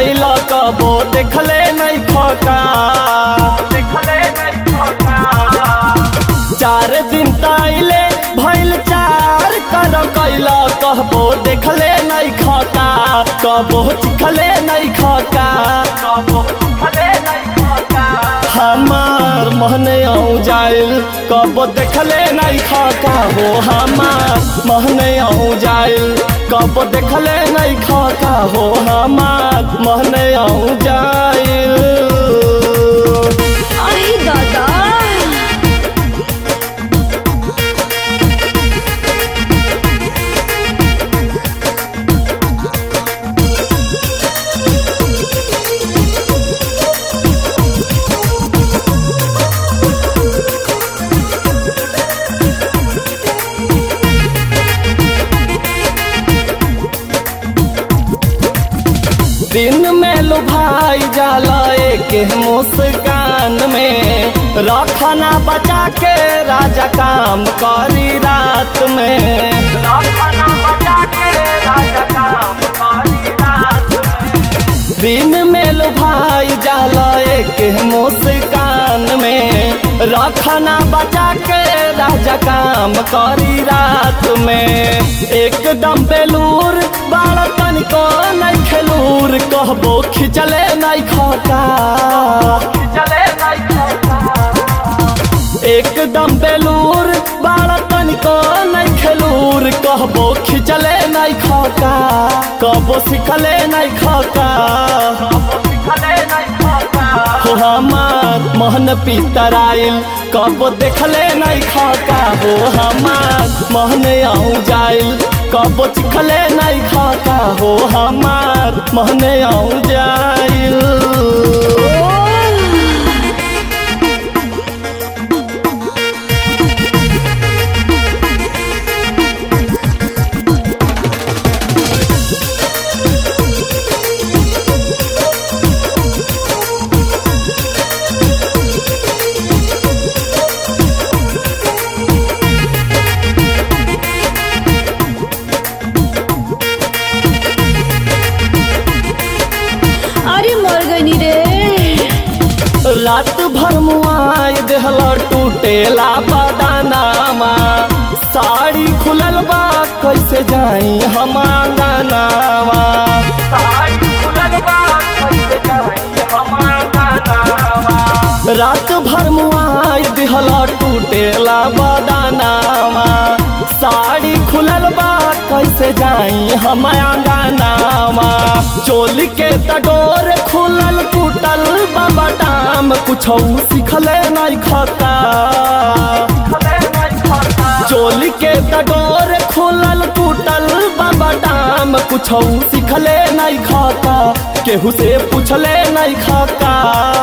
कैल कबो देखले नहीं खका देखले नहीं खका चार दिन ताइले भइल चार कर कैल कहबो देखले नहीं खका कबो चिखले नहीं खका कबो चिखले नहीं खका हमार महने आऊ जाइल कबो देखले नहीं खका हो हमार महने आऊ जाइल कबो देखले नहीं खका हो हमार महने आऊ जाइल आई दादा दिन में लुभाई जाला एक मुस्कान में रखना बचा के राजा काम करी रात में रखना बचा के राजा काम करी रात में दिन में लुभाई जाला एक मुस्कान में रखना बचा के राजा काम करी रात में एकदम बेलूर बाड़ा तनिको नहीं खेलूर कहबो खिचले नहीं खका खिचले नहीं खका एकदम बेलूर बाड़ा तनिको नहीं खेलूर कहबो खिचले नहीं खका कहबो सिखले नहीं खका हो हमार मोहन पितराइल कबो देखले नहीं खका हो हमार मोहन आऊ जाइल कबो चिखले नहीं खका हो हमार मोहन आऊ जाइल अरे मर गई रे रात भर मुआई देहला टूटेला बदानामा साड़ी खुलल बा कैसे जाई हम आंगनावा साड़ी खुलल बा कैसे जाई हम आंगनावा रात भर मुआई देहला टूटेला बदानामा साड़ी खुलल बा कैसे जाई हम आंगनावा चोली के तडोर खुलल टूटल बाबा टाम कुछ सिखले नहीं खता चोली के तडोर खुलल टूटल बाबा टाम कुछ सिखले नहीं खता केहू से पूछले नहीं खता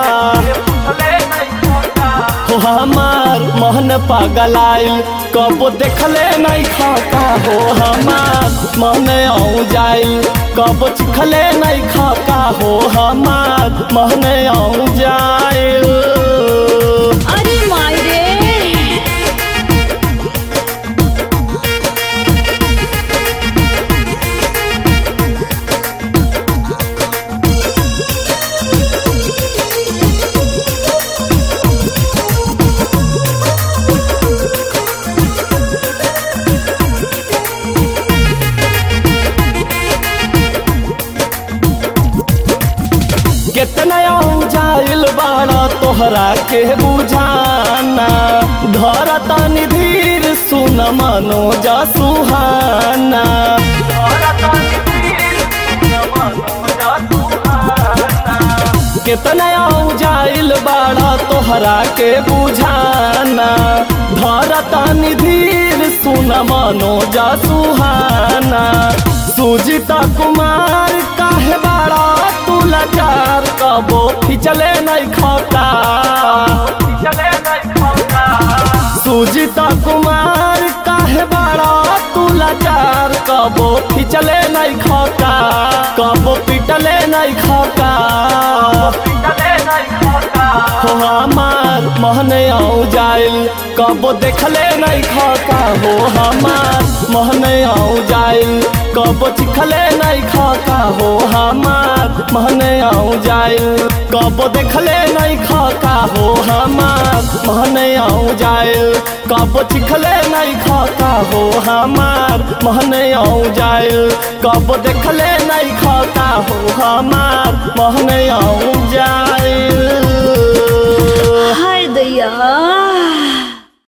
हो हमार मोहन पागल आइल कबो देखले नहीं खाका हो हमार मन आऊ जाइल कबो चिखले नहीं खाका हो हमार मन आऊ जाइल अरे माई रे कितना आऊ जाइल बाड़ा तोहरा के बुझाना धर तनी धीर सुन मनो जा सुहाना कितना आऊ जाइल बाड़ा तोहरा के बुझाना धर तनी धीर सुन मनो जा सुहाना सुजिता कुमार काहे बाड़ा तू लाचार कबो खिचले नहीं खता सुजिता कुमार काहे बाड़ा तू लाचार कबो खिचले नहीं खता कबो पिटले नहीं खता हो हमार मोहन आऊ जाइल कबो देखले नहीं खका हो हमार मोहन आऊ जाइल कबो चिखले नहीं खका हो हमार महने आऊ जाइल कब देखले नहीं खका हो हमार महने आऊ जाइल कब चिखले नहीं खका हो हमार महने आऊ जाइल कब देखले नहीं खका हो हमार महने आऊ जाइल